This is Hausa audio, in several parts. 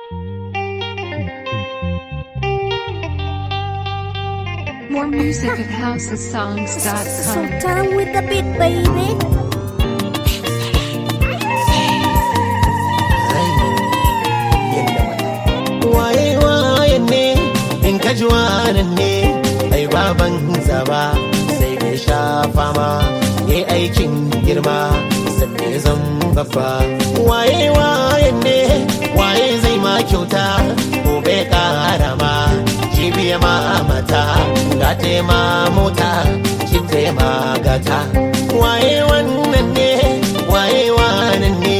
More music at housesongs.com. Sultan with the beat, baby. waye wayan ne in ka ji wanan ne ai baban zaba sai da shafa ma yayi aikin girma sannan ya zan babba waye wayan ne waye zai ma kyauta gobe kara ma jibiya ma mata gata ma mota cinta ma gata waye wannan ne waye wanan ne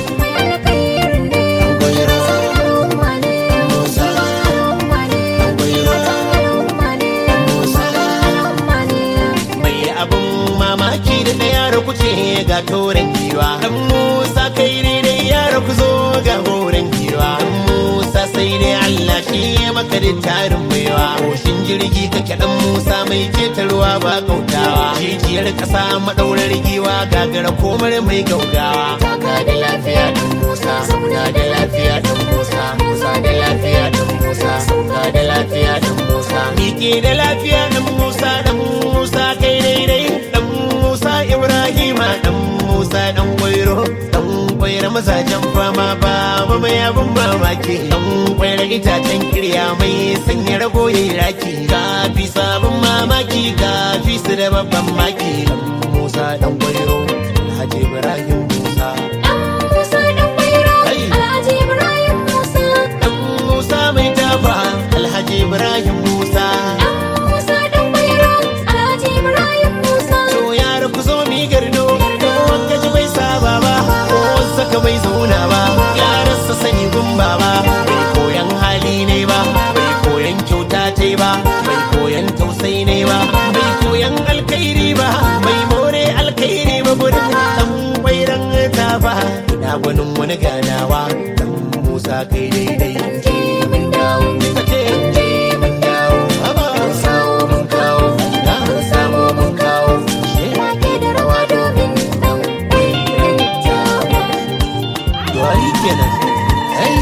mai abin mamaki da ɗaya da kuce ga toren giwa dan musa kai daidai yara ku zo ga horen giwa dan musa sai dai allah shi ya maka da tarin baiwa koshin jirgi kake dan musa mai ketarwa ba kautawa jijiyar ƙasa maɗaurar giwa gagara komar mai gaugawa ga da lafiya dan musa sauka da lafiya dan musa musa da lafiya dan musa sauka da lafiya dan musa miƙe da lafiya dan musa dan musa kai daidai dan musa ibrahima dan musa dan gwairo dan gwairo mazajen fama ba ba mai abin mamaki dan gwairo itacen kirya mai sanya rago yayi raki kafi sabon mamaki kafi su da babban maki dan musa dan gwairo alhaji ibrahim musa dan musa mai tafa alhaji ibrahim musa to yara ku zo mi gardo wanda ji bai saba ba ko saka bai zauna ba yaran sa sani gumba ba bai koyan hali ne ba bai koyan kyauta ta ba bai koyan tausayi ne ba bai koyan alkhairi ba bai more alkhairi ba gudun dan wairan ta ba ina gwanin wani ganawa dan musa kai daidai je mun dawo ka ce je mun dawo haba sawo mun kawo na samu mun kawo Duwari kenan. Ai.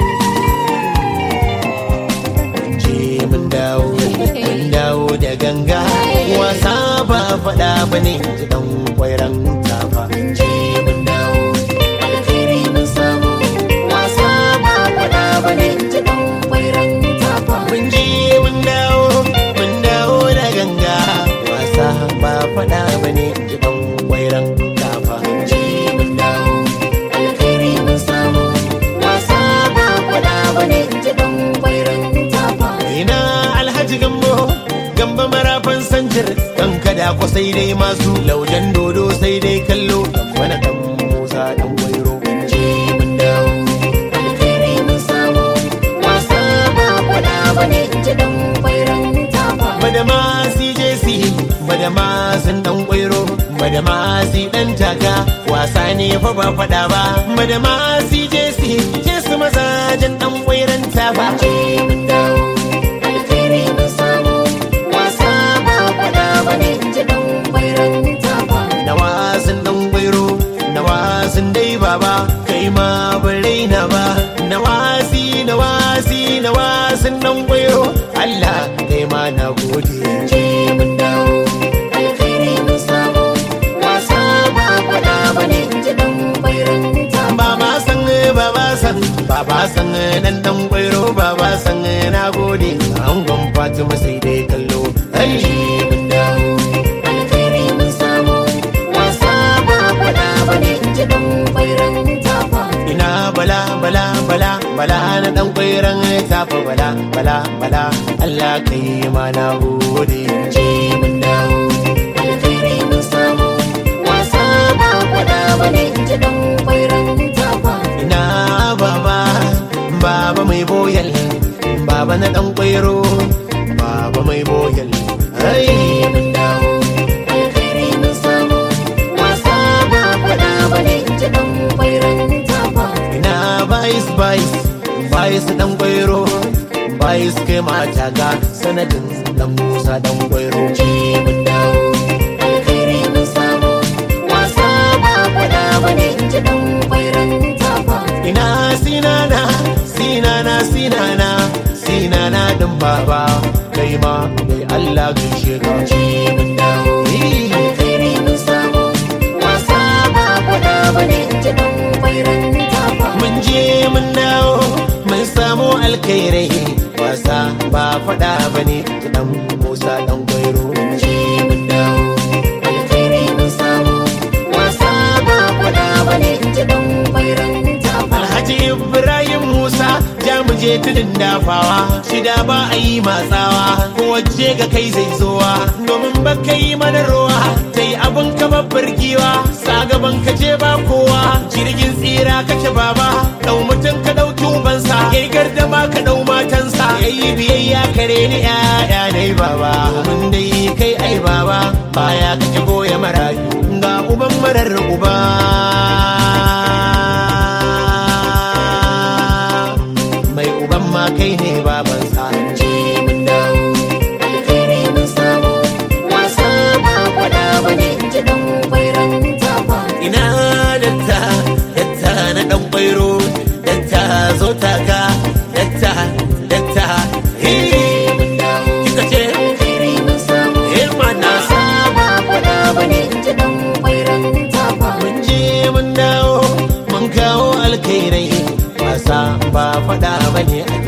Je mun dawo, mun dawo da ganga. Wasa ba faɗa ba ne ji ɗan kwairan tafa. Je mun dawo, alkhairi mun samu. Wasa ba faɗa ba ne ji ɗan kwairan tafa. Mun je mun dawo, mun dawo da ganga. Wasa ba faɗa ba ne ji ɗan kwairan tafa. Je mun dawo, alkhairi mun samu. Wasa ba faɗa ba ne ji ɗan kwairan tafa. Ina alhaji gambo, gamba marafan sanjir, kan kada ko sai dai masu laujan dodo sai dai kallo, wani ɗan musa ɗan gwairo. Je mun dawo, alkhairi mun samu. Wasa ba faɗa ba ne ji ɗan kwairan tafa. Madama CJC, madama sun ɗan gwairo, madama si ɗan taka, wasa ne fa ba faɗa ba. Madama CJC, je su mazajen ɗan kwairan tafa. Je mun dawo, alkhairi mun samu. Wasa ba faɗa ba ne ji ɗan kwairan tafa. Na wasan ɗan gwairo, na wasan dai baba, kai ma ban raina ba. Na wasi, na wasi, na wasan ɗan gwairo, Allah kai ma na gode. Je mun dawo, alkhairi mun samu. Wasa ba faɗa ba ne ji ɗan kwairan tafa. Ba ma san, ba ba san, ba ba san nan ɗan gwairo, ba ba san na gode. Angon Fatima sai dai kallo. Ai, je mun dawo, alkhairi mun samu. Wasa ba faɗa ba ne ji ɗan kwairan tafa. Ina bala bala bala bala na ɗan kwairan tafa bala bala bala Allah kai ma na gode. Je mun dawo, alkhairi mun samu. Wasa ba faɗa ba ne ji ɗan kwairan tafa. Ina baba, baba mai boyal, baba na ɗan kwairo, baba mai boyal. Ai, mun dawo, alkhairi mun samu. Wasa ba faɗa ba ne ji ɗan kwairan tafa. Ina bais bais, bais ɗan kwairo, bais kai mata ga sanadin ɗan musa ɗan kwairo. Je mun dawo, alkhairi mun samu. Wasa ba faɗa ba ne ji ɗan kwairan tafa. Ina sinana, sinana. sinana sinana sinana din baba kai ma mai Allah gaishe ka ce mun dawo alkhairi mun samu wasa ba faɗa bane ji dan kwairan tafa mun je mun dawo mun samu alkhairai wasa ba faɗa bane dan Musa dan Gwairo je mun dawo alkhairi mun samu wasa ba faɗa bane ji dan kwairan tafa Alhaji Ibrahim Musa ja mu je tudun dafawa shida ba a yi matsawa ko waje ga kai zai zowa domin ba ka yi mana ruwa ta yi abin kamar birgiwa sa gaban ka je ba kowa jirgin tsira kake baba dau mutum ka ɗauki ubansa yayi gardama ka ɗau matansa yayi biyayya kare ni ya'ya ne baba mun dai kai ai baba baya kake goya marayu ga uban marar uba mai uban ma kai ne baban sa je mun dawo alkhairi mun samu wasa ba faɗa bane ji dan kwairan tafa ina datta datta na dan kwairo datta zo taka datta datta hey mun dawo kika ce alkhairi mun samu hey mana wasa ba faɗa bane ji dan kwairan tafa mun je mun dawo mun kawo alkhairai wasa ba faɗa bane a